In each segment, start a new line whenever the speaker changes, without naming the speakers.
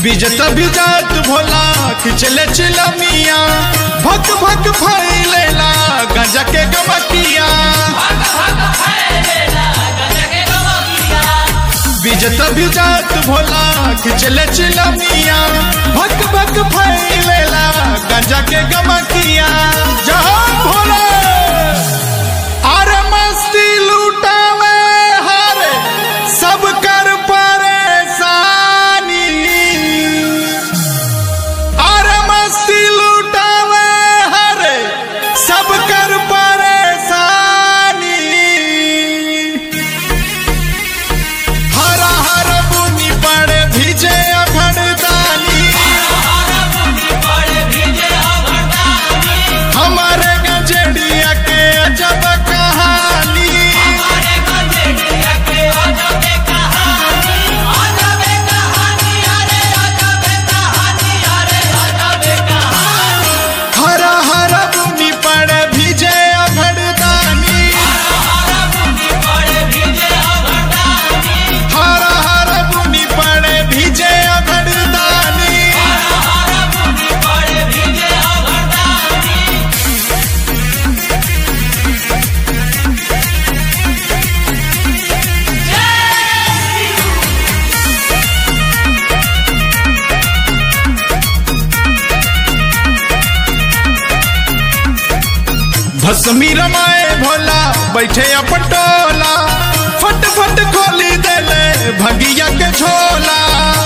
बिजत बिजत भोला खिचले चिलमिया भक भक फैलेला गंजा के गमकिया बिजत बिजत भोला खिचले चिलमिया भक भक फैलेला गंजा के गमकिया जहाँ भोला अरे मस्ती लूटावे हरे सब कर परेशानी अरे मस्ती लूटावे हरे सब कर परेशानी हरा हर बुनी पड़े भिजे अभड़दानी हमारे गजड़िया के अजब कहानी हरा हरा बुनी पड़े भिजे अभड़दानी हरा हरा बुनी पड़े भिजे अभड़दानी भस्मी रमाए भोला बैठे अपटोला फट फट खोली देले भगिया के झोला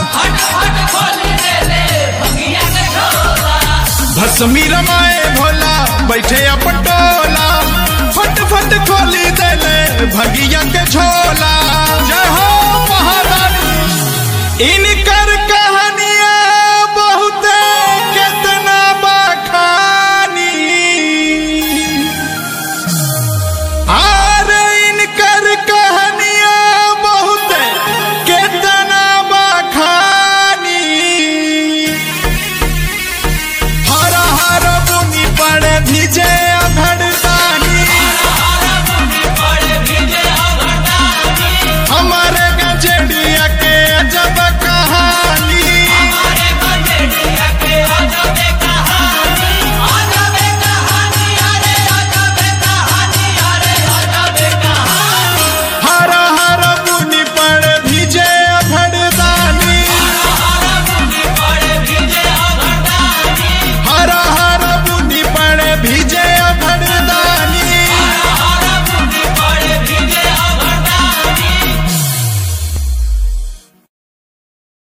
भस्मी रमाए भोला बैठे अपटोला फट फट खोली देले भगिया के झोला जय हो महारानी इनका